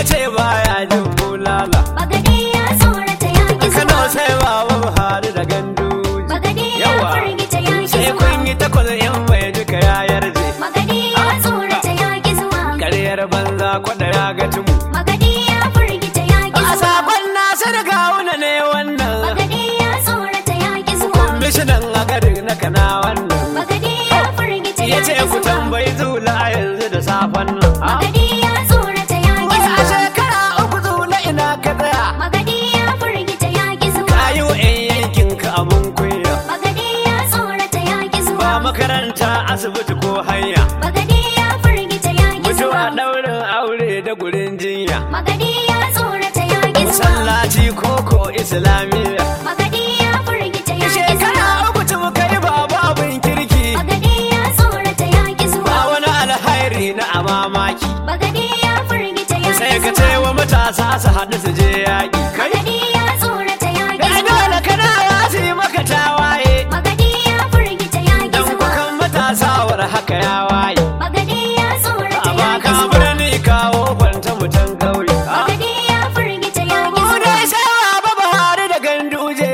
ce baya jin bulala Bagade ya tsorata ya ki Kano zuwa. sai baba Buhari da gandu Bagade ya Yawa. firgita ya ki sai zuwa. kun yi takwas in bai duka ya yarje Bagade ya tsorata ya ki zuwa. karyar banza kwada ya ga tumu Bagade ya firgita ya ki a zuwa. sakon nasu da kawuna ne wannan Bagade ya tsorata ya ki zuwa. mishinan a garin na kana wannan Bagade ya firgita ya ya ce ki ku zuwa. tambayi zula a yanzu da safen nan Ah. Bagade ya tsorata ya ki Wai a zuwa. shekara uku zula ina ka tsaya Bagade ya firgita ya ki zuwa. ka yi wa 'yan yankin ka abun kunya Bagade ya tsorata ya ki ba zuwa. makaranta asibiti ko hanya Bagade ya firgita ya ki mutuwa zuwa. ɗaurin aure da gurin jinya Magadi ya tsorata ya ki zuwa. masallaci koko islamiyya Magadi ya firgita ya ki shekara zuwa. uku tun kai ba babin kirki Magadi ya tsorata ya ki ba zuwa. wani alhairi na a mamaki Magadi ya firgita ya sai ki ka ce zuwa. wa matasa su haɗu su je yaƙi kai Magadi ya tsorata ya ki da zuwa. dole kana ya su yi maka tawaye Magadi ya firgita ya ki dan zuwa. kukan matasa war haka ya waye Magadi ya tsorata amma ya ki ka zuwa. birni kawo kwanta mutan kauye Ah. Magadi ya firgita ya ki Mu zuwa. dai sai baba Buhari da ganduje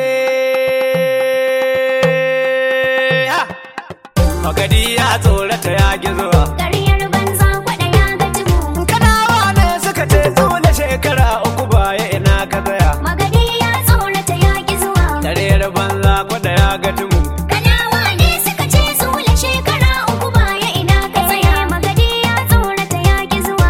Ah. Magadi ya tsorata ya gizo Ƙaryar banza kwaɗa ya ga tumu. Kanawa ne suka ce tsula shekara uku baya ina ka tsaya Magadi ya tsorata ya ki zuwa. Tarera banza kwada ya ga tumu Kanawa ne suka ce zula shekara uku baya ina ka tsaya magadi ya tsorata ya ki zuwa.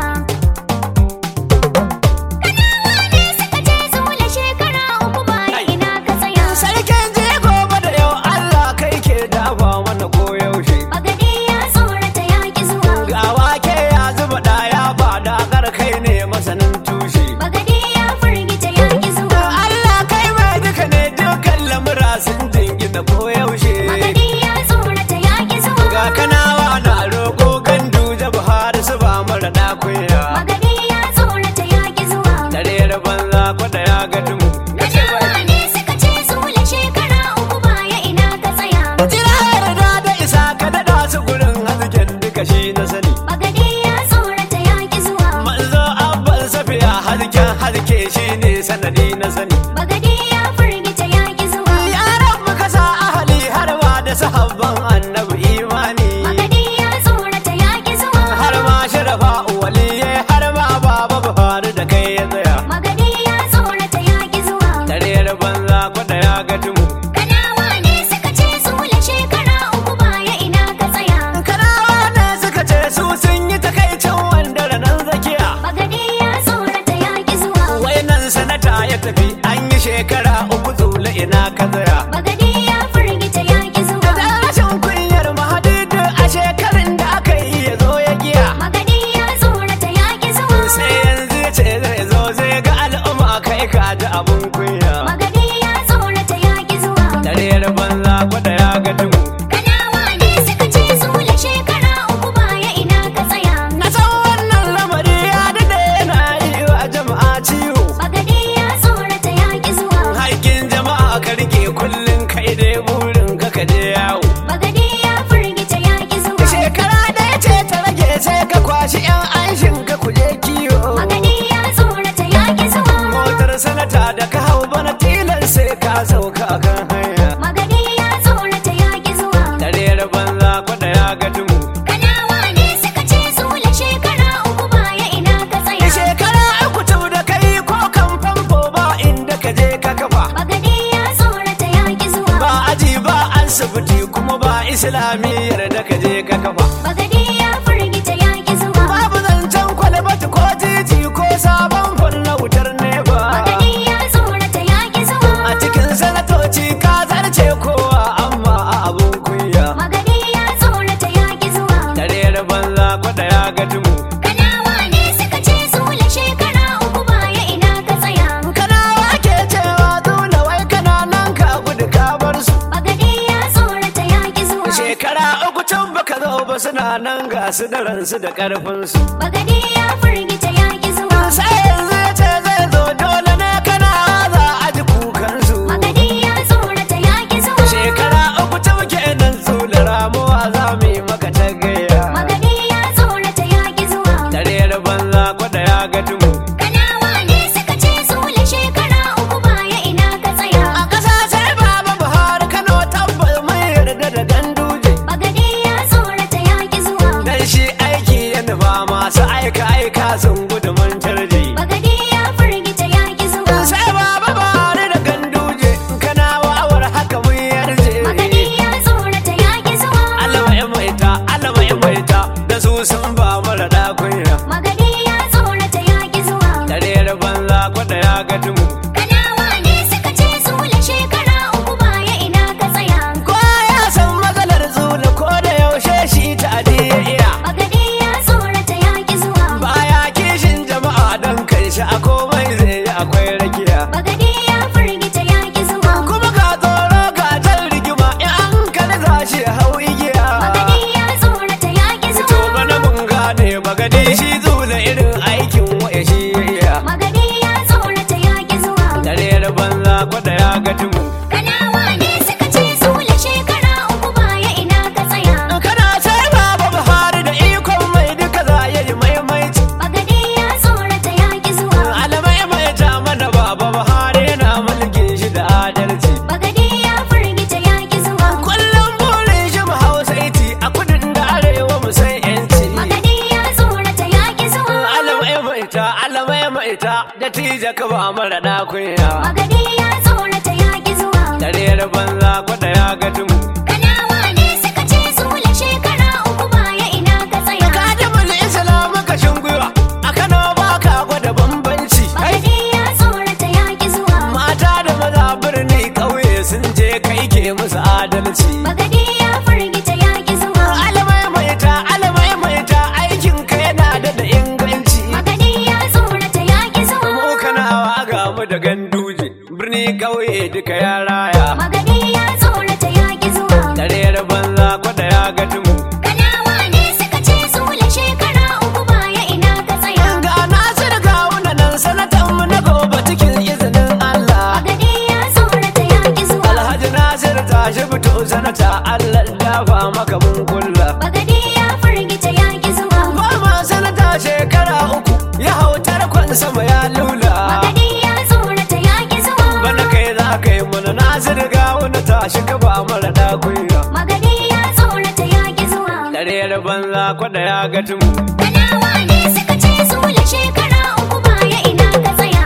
Kanawa ne suka ce zula shekara uku baya ina ka tsaya. Sarkin je gobe da yau Allah kai ke dafa mana koyaushe Magadi ya tsorata ya ki zuwa. Ga wake ya zuba ɗaya ba da kai ne masanin tushe Magadi ya firgita ya ki zuwa. Allah kai mai duka ne dukkan lamura sun jingina koyaushe Magadi ya tsorata ya ki zuwa. Ga kanawa na roƙo gandu da Buhari su ba mara ɗakunya Magadi ya tsorata ya ki zuwa. Tarera banza kwada ya ga tumu Kanawa ne suka ce zula shekara uku baya ina ka tsaya. Jira yarda da isa ka daɗa su gurin hasken duka shi na sani Magadi ya tsorata ya ki zuwa. Manzo abban safiya hasken haske shi ne sanadi na sani Bagade ya firgita ya ki zuwa. Yaran muka sa ahali har ma da sahabban annabi imani Bagade ya tsorata ya ki zuwa. Har ma sharafa waliye har ma baba Buhari da kai ya tsaya Magade ya tsorata ya ki zuwa. Tarera banza kwada ya ga tumu Kanawa ne suka ce zula shekara uku baya ina ka tsaya. Kanawa ne suka ce su sun yi takaicin wanda ranar zakiya Bagade ya tsorata ya ki zuwa. Wai nan sanata ya tafi an yi shekara uku zula ina ka tsaya Bagade ya firgita ya ki zuwa. Da rashin kunyar mahadidu a shekarun da aka yi ya zo ya giya Magade ya tsorata ya ki zuwa. Sai yanzu ya ce zai zo zai ga al'umma kai ka ji abun kunya Magade ya tsorata ya ki zuwa. Tarera banza kwada ya ga tumu Kanawa ne suka ce zula shekara uku baya ina ka tsaya. Na san wannan lamari ya dade yana yi wa jama'a ciwo Bagade ya tsorata ya ki zuwa. Haƙƙin jama'a ka rike kullum kai dai burin ka ka je yawo Bagade ya firgita ya ki zuwa. Shekara ɗaya ce ta rage sai ka kwashi 'yan anshin ka kuje kiwo Bagade ya tsorata ya ki zuwa. Motar sanata da ka hau bana tilan sai ka sauka kan hanya Magade ya tsorata ya ki zuwa. Tarera banza kwada ya ga tumu Kanawa ne suka ce zula shekara uku baya ina ka tsaya. Shekara uku tau da kai ko kan famfo ba inda ka je ka kafa Bagade ya tsorata ya ki zuwa. Ba aji ba asibiti kuma ba islamiyyar da ka je ka kafa Bagade ya firgita ya ki zuwa. Babu zancen kwalbati ko titi ko sabon fol na wutar neba Bagade ya tsorata ya ki zuwa. A cikin sanatoci ka zarce kowa amma a abun kunya Magade ya tsorata ya ki zuwa. Tarera banza kwada ya ga tumu Kanawa ne suka ce zula shekara uku baya ina ka tsaya. Kana wake cewa dole wai kana nan ka gudu ka bar su Bagade ya tsorata ya ki zuwa. Shekara uku can baka zo ba suna nan ga su da ransu da karfinsu Bagade ya firgita ya ki zuwa. Sai yanzu ya ce zai zo dole ne kana za a ji kukansu Magade ya tsorata ya ki zuwa. Shekara uku ta muke nan su da ramuwa za mu yi maka ta gaya Magade ya tsorata ya ki zuwa. Tarera banza kwada ya ga tumu Kana kwada ya ga tumu Kanawa ne suka ce zula shekara uku baya ina ka tsaya. kowa ya san matsalar zula ko da yaushe shi ta ya iya Bagade ya tsorata ya ki zuwa. baya kishin jama'a don kai shi a komai zai yi akwai rakiya Bagade ya firgita ya ki zuwa. kuma ga tsoro ga jan rigima in an kalli za shi hau igiya Bagade ya tsorata ya ki to zuwa. bana mun gane bagade shi zula irin aikin waya shi ya iya Bagade ya tsorata ya ki zuwa. dare banza kwada ya ga tumu Kanawa ne suka ce zula shekara uku baya ina ka tsaya. kana sai baba buhari da ikon mai duka za ya yi maimaici Bagade ya tsorata ya ki zuwa. alamai mai ta mana baba buhari yana mulkin shi da adalci Bagade ya firgita ya ki zuwa. kullum burin shi mu hausaiti a kudin da arewa mu san yanci Bagade ya tsorata ya ki zuwa. alamai mai ta alamai mai ta da tija ka ba mara da kunya Bagade ya tsorata ya ki zuwa. dare banza kwada ya ga tumu Kanawa ne suka ce zula shekara uku baya ina ka tsaya. kadimul islam kashin gwiwa a kano ba ka gwada bambanci Bagade ya tsorata ya ki zuwa. mata da maza birni ƙauye sun je kai ke musu adalci Bagade ya firgita ya ki zuwa. alamai mai ta alamai mai ta aikin ka yana da da inganci Bagade ya tsorata ya ki zuwa. mu kanawa ga mu da ganduje birni ƙauye duka ya raya Bagade ya tsorata ya ki zuwa. dare banza kwada ya ga tumu Kanawa ne suka ce zula shekara uku baya ina ka tsaya. ga nasir ga nan sanatan mu na gobe cikin izinin Allah Bagade ya tsorata ya ki zuwa. Alhaji Nasir tashi fito sanata Allah dafa maka mun kulla Bagade ya firgita ya ki zuwa. Goma sanata shekara uku ya hau tarkon sama ya lula Bagade ya tsorata ya ki zuwa. Bana kai za ka yi mana Nasir ga wani tashi ka ba mara dakunya Magade ya tsorata ya ki zuwa. Dare banza kwada ya ga tumu Kanawa ne suka ce zula shekara uku baya ina ka tsaya.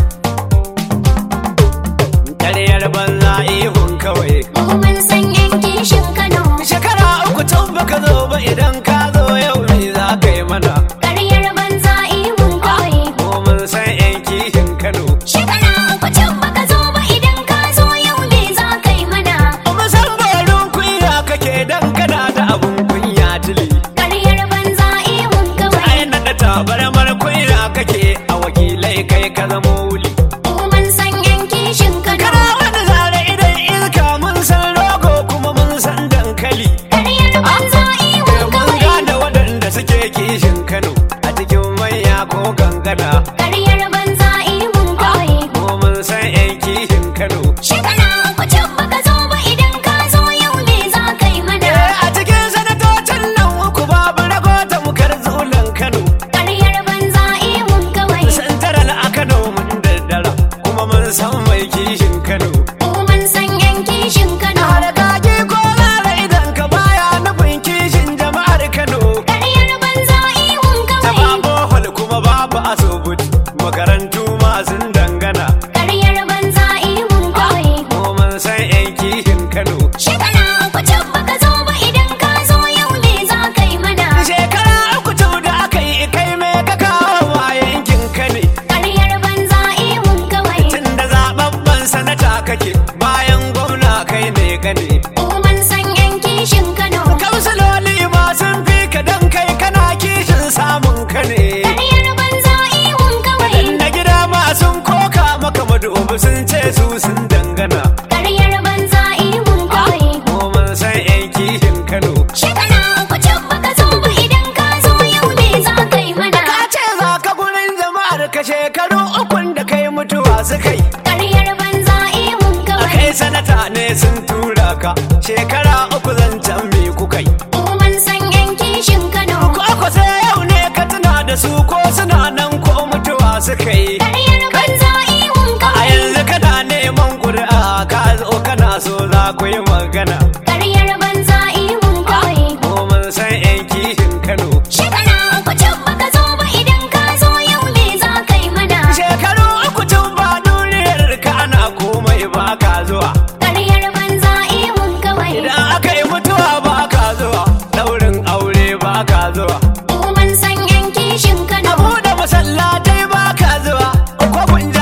Dare banza ihun kawai Mu mun san yan kishin Kano. Shekara uku tun baka zo ba idan ka zo yau me za ka yi mana Karyar banza ihun kawai. Ko mun san yan kishin Kano Shekara uku can baka zo ba idan ka zo yau me za ka yi mana. Kuma san barin kunya kake dan kana da abun kunya tili Karyar banza ihun kawai. Ai na da tabarmar kunya kake a wakilai kai ka zama wuli Mu mun san yan kishin Kano. Kana wani zare idan iska mun san rogo kuma mun san dankali Karyar banza ihun Mun kawai. gane waɗanda suke kishin Kano a cikin manya ko gangana Karyar banza ihun kawai. ko mun san 'yan kishin Kano Shekara uku can baka zo ba idan ka zo yau me za ka yi mana. Eh, a cikin sanatocin nan uku babu rago ta mukar zulan Kano Karyar banza ihun kawai. Santaral a Kano mun daddara kuma mun san mai kishin Kano Mu mun san yan kishin Kano. Har kaki ko zara idan ka baya nufin kishin jama'ar Kano Karyar banza ihun Ta kawai. babu hol kuma babu asibiti makarantu masu dangana Karyar banza ihun kawai. ko mun san 'yan kishin Kano Shekara uku can baka zo ba idan ka zo yau me za ka yi mana. Shekara uku tun da aka yi kai me ka kawo wa yankin ka ne Karyar banza ihun kawai. tun da zababban sanata kake bayan gwamna kai ne ka ne Mu mun san yan kishin Kano. Kamsaloli ma sun fi ka dan kai kana kishin samun ka ne Karyar banza ihun kawai. Da gida ma sun koka maka madubu sun ce su sun dangana Karyar banza ihun kawai. ko mun san 'yan kishin Kano Shekara uku can baka zo ba idan ka zo yau me za ka yi mana. Ka ce za ka gurin jama'ar ka shekaru ukun da kai mutuwa su kai Karyar banza ihun kawai. kai sanata ne sun tura ka shekara uku zancen me kuka yi Mu mun san yan kishin Kano. ko ko sai yau ne ka tuna da su ko suna nan ko mutuwa suka yi Karyar banza ihun a kawai. yanzu kana neman ƙuri'a ka zo kana so za ku yi magana Karyar banza ihun kawai. ko mun san 'yan kishin Kano Shekara uku can baka zo ba idan ka zo yau me za ka yi mana. shekaru uku tun ba duniyar ka ana komai ba ka zuwa Karyar banza ihun kawai. idan aka yi mutuwa ba ka zuwa daurin aure ba ka zuwa Mu mun san yan kishin Kano. abu da masallatai ba ka zuwa ko kun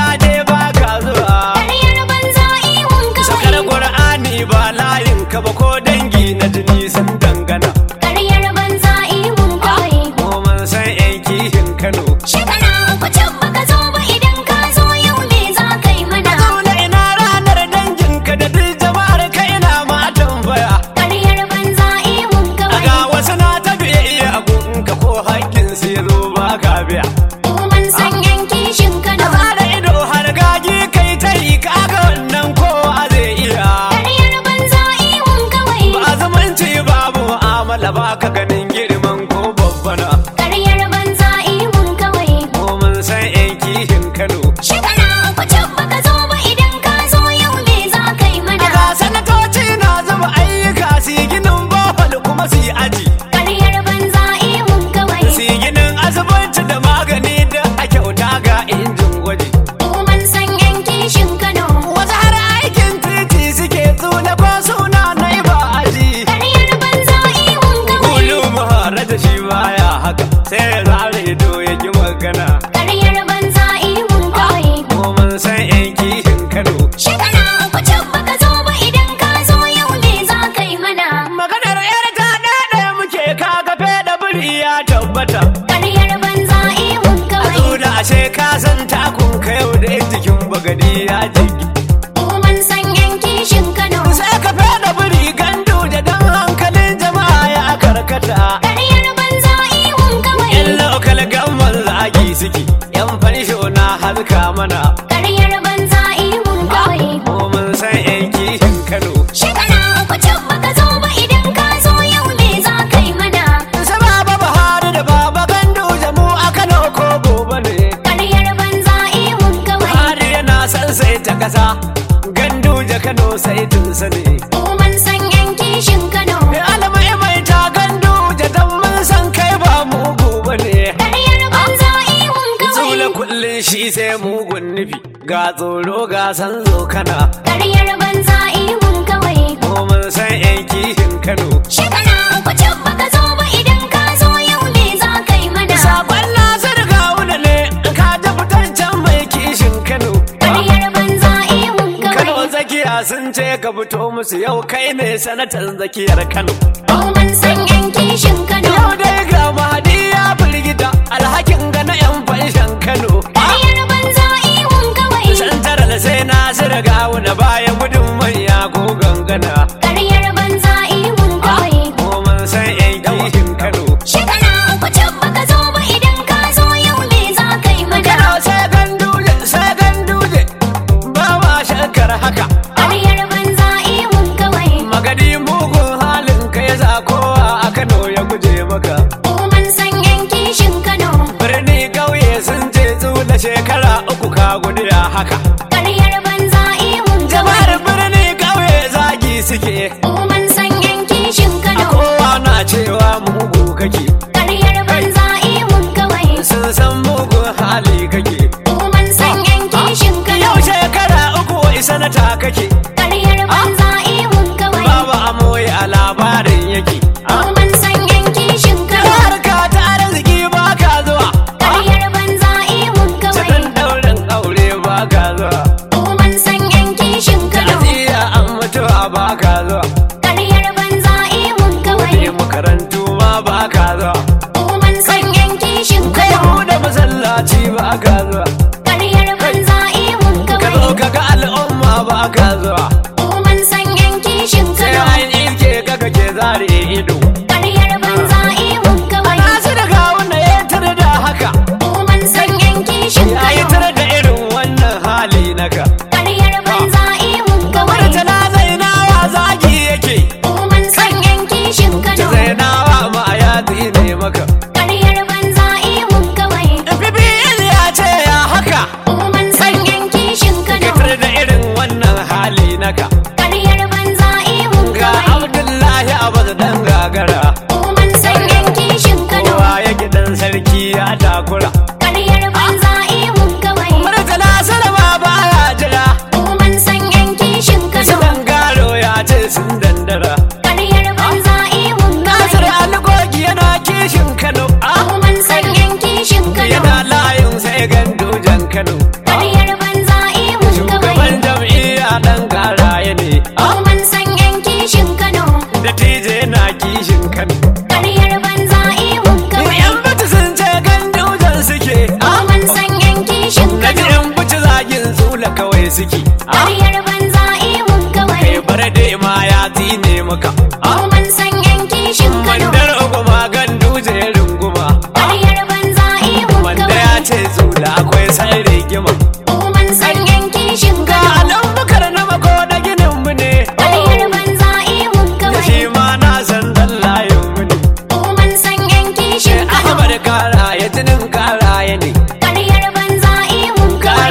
Kano. Shekara uku can baka zo ba idan ka zo yau me za ka yi mana. Daga sanatoci na zuba ayyuka su yi ginin bohol kuma su yi aji. Ƙaryar banza ihun kawai. Su yi ginin asibiti da magani da a kyauta ga injin gwaji. Mun san yan kishin Kano. Wasu har aikin titi suke tsula ko suna na ba aji. Ƙaryar banza ihun kawai. Kulu mahara da shi baya haka sai ya zare ido ya ki magana. Ƙaryar banza ihun kawai. Ko mun san yan kishin Kano. Shekara uku can baka zo ba idan ka zo yau me za ka yi mana. Maganar yar ta ɗaya muke kaga fe da biri ya tabbata. Ƙaryar banza ihun A kawai. tsula ashe ka san takun ka yau da yan jikin bagadi ya jigi. Mun san yan kishin Kano. Sai ka fe da biri gandu da dan hankalin jama'a ya karkata. Ƙaryar banza ihun kawai. Yan lokal gamman zagi suke, yan fansho na haska mana. Ƙaryar banza ihun kawai. Ko mun san yan kishin Kano. Shekara uku can baka zo ba idan ka zo yau me za ka yi mana. Su baba Buhari da baba gandu jamu a Kano ko gobe ne. Ƙaryar banza ihun kawai. Buhari yana son sai ta kasa, gandu ja Kano sai tun sani. Mun san yan kishin Kano. Alamai mai ta gandu ja dan mun san kai ba mugu bane. Ƙaryar banza ihun Zula kawai. kullum shi sai mugun nufi, ga tsoro ga san zo kana. Ƙaryar banza ihun kawai. Ko mun san yan kishin Kano. Shekara uku can baka zo ba idan ka zo yau me za ka yi mana. Sabon Nasir Gawuna ne, ka ji fitancen mai kishin Kano. Ƙaryar banza ihun Kano kawai. zakiya sun ce ka fito musu yau kai ne sanatan zakiyar Kano. Mun san yan kishin Kano. Yau dai ga Mahadi ya firgita alhakin ga na 'yan fanshan Kano. Ƙaryar banza ihun kawai. Santaral sai Nasir Gawuna baya gudun manya ko gangana. Ƙaryar banza ihun kawai. Ko mun san 'yan kishin Kano. Shekara uku can baka zo ba idan ka zo yau me za ka yi mana. Kano sai ganduje sai ganduje ba ma shakkar haka. Ƙaryar banza ihun kawai. Magadi mugun halin kai za kowa a Kano ya guje maka. Mun san yan kishin Kano. Birni ƙauye sun ce tsula shekara uku ka gudu ya haka. Ƙaryar banza ihun Jama'ar kawai. birni ƙauye zagi suke. Mun san yan kishin A Kano. kowa na cewa mugu kake. Ƙaryar banza ihun kawai. Sun san mugun hali kake. Mun san yan kishin Kano. Yau shekara uku wai sanata kake. Ƙaryar banza ihun kawai. Babu amoyi a labarin yake. Mun san yan kishin Kano. Harka ta arziki ba ka zuwa. Ƙaryar banza ihun kawai. Cikin daurin aure ba ka zuwa. Mun san yan kishin Kano. Ta'aziyya an mutuwa ba ka zuwa. Ƙaryar banza ihun kawai. Ne makarantu ma ba ka zuwa. Mun san yan kishin Kai Kano. buɗe masallaci ba ka zuwa. Ƙaryar banza ihun Ka zo kawai. ka ga al'umma ba ka zuwa. Mun san yan kishin Sai Kano. an ilke ka kake zare ido. Ƙaryar banza ihun kawai. Nasu da kawuna ya tar da haka. Mun san yan kishin Ya yi Kano. tar da irin wannan hali naka. Ƙaryar banza ihun kawai. Murtala zainawa zagi yake. Mun san yan kishin Kano. Zainawa ma ya ne maka. Ƙaryar banza ihun kawai. Fibil ya ce ya haka. Mun san yan kishin Ka Kano. tar da irin wannan hali naka. Ƙaryar banza ihun Ga kawai. Abdullahi Abbas dan gagara. Mun san yan kishin Kano. Kowa ya gidan sarki ya takura. Ƙaryar banza ihun kawai. Murtala Salama baya jira. Mun san yan kishin Kano. Sunan garo ya ce sun dandara. Ƙaryar banza ihun Nasir kawai. Algogi yana kishin Kano. Ah, Mun san yan kishin Kano. Yana layin sai gandojan Kano. Ƙaryar banza ihun Shugaban kawai. jam'iyya dan karaye ne. Ah, Mun san yan kishin Kano. Da tije yana kishin Kano. Ƙaryar banza ihun kawai. Yan bata sun ce gandojan suke. Ah, Mun san yan kishin Na ji Kano. yan bata zagin zula kawai suke. Ah, Ƙaryar banza ihun kawai. Kai bare dai ma ya zine maka. Ah, Mun san yan kishin Kano. Mandar uguma ganduje runguma. Ah, Ƙaryar banza ihun Wanda kawai. ya ce zula akwai sai rigima. Mun san yan kishin Ga Kano. alan bukar na mako da ginin mu ne. Ƙaryar banza ihun Da kawai. shi ma na san dan layin mu ne. Mun san yan kishin Kano. Ahmad kara ya jinin kara ya ne. Ƙaryar banza ihun kawai.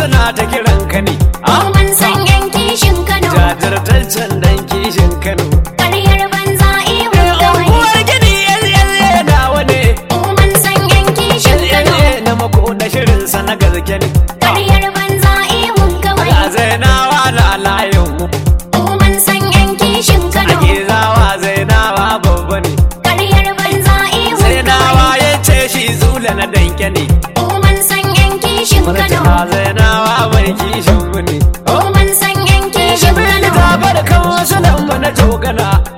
suna ta kiran ka ne Mu mun san yan kishin Kano. jajirtaccen dan kishin kano Ƙaryar banza ihun kawai. unguwar gini yalyalle nawa ne Mu mun san yan kishin Kano. yalyalle na mako da shirinsa na gaske ne Ƙaryar banza ihun kawai. ga zainawa lalayin mu Mu mun san yan kishin Kano. ake zawa zainawa babba ne Ƙaryar banza ihun zainawa kawai. ya ce shi zula na danke ne Mu mun san yan kishin Kano. Murtala zainawa mai kishin mu ne Mu mun san yan kishin Jibril Kano. ta bar kan wasu lamba na tokana